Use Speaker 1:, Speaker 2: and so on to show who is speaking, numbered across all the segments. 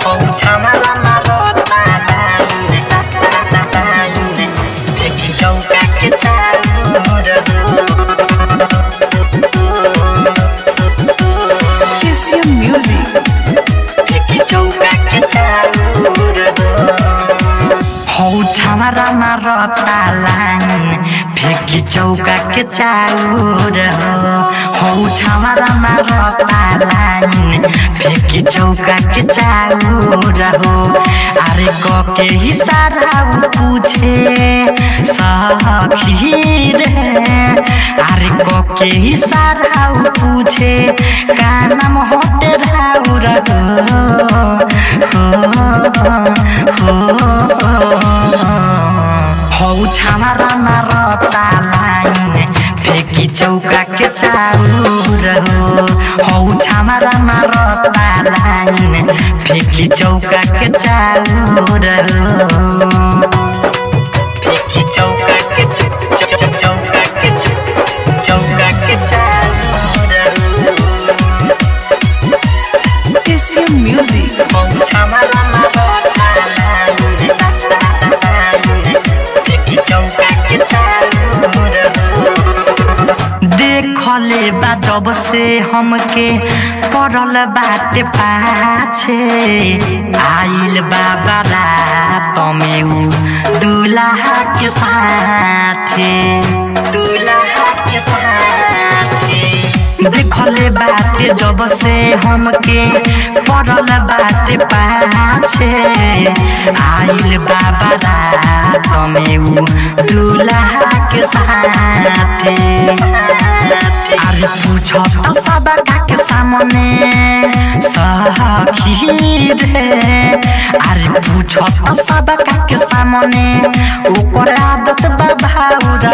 Speaker 1: पौछामा मारता line line देखि चौका के चारो
Speaker 2: KCM Music.
Speaker 1: देखि चौका के चारो हौ छामरा मारता लाइन फेंकी चौका के चाउर हौ छामरा मारता लाइन फेंकी चौका के चाउर हो अरे क के इशारा उ पूछे सखी रे अरे क के इशारा उ पूछे का नाम होते राउर हो हौ छामरा मारता लाइन फेंकी चौका के चाउर हो हौ छामरा मारता लाइन फेंकी चौका के चाउर हो फेंकी चौका के च- च- च- चौका के च- चौका के चाउर
Speaker 2: KCM Music.
Speaker 1: हौ छामरा मारता लाइन फेंकी चौका के चाउर हो देखले बा जब से हमके पड़ल बाटे पाछे आइल बाबा रात में उ दूल्हा के साथे दूल्हा के साथे देखले बाटे जब से हमके पड़ल बाटे पाछे आइल बाबा रात में उ दूल्हा के साथे अरे पूछो तो सब के सामने सखी रे अरे पूछो तो सब के सामने ओकर आदत बभाउर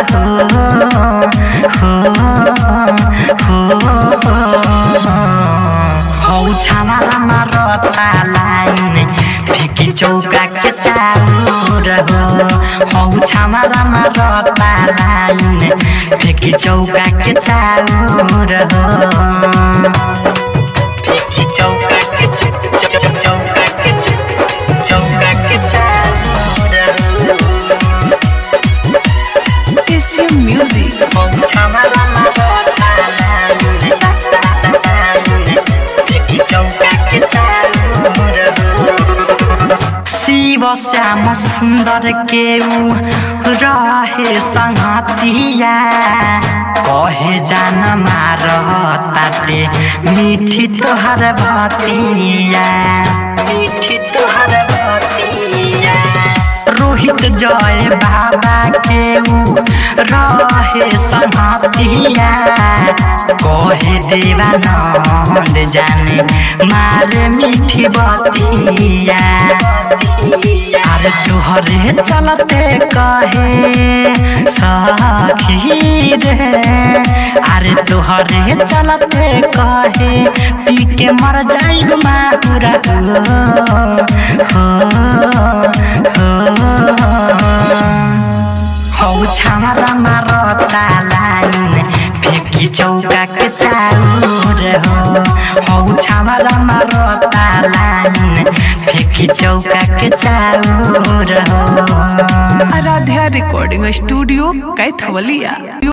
Speaker 1: हो हो हो हौ छामारा मारता लाइन फेंकी चौका के चाउर हो हौ छामारा मारता लाइन फेंकी चौका के चाउर हो फेंकी चौका के च- च- च- चौका के च- चौका के चाउर हो
Speaker 2: KCM Music.
Speaker 1: हौ छामारा मारता लाइन फेंकी चौका के चाउर हो शिव श्याम सुन्दर के ऊ रहे संगतिया कहे जान मार ताते मीठी तोहर भतिया मीठी तोहर भतिया रोहित जय बाबा के ऊ रहे संगतिया कहे देवानंद जाने मारे मीठी बतिया अरे तुहरे चलते कहे सखी रे अरे तुहरे चलते कहे पी के मर जाइब माहुरा हो हो हौ छामरा मारता लाइन फेंकी चौका के चाउर हो हौ छामरा मारता लाइन फेंकी चौका के चाउर हो
Speaker 2: आराध्या रिकॉर्डिंग स्टूडियो कैथवलिया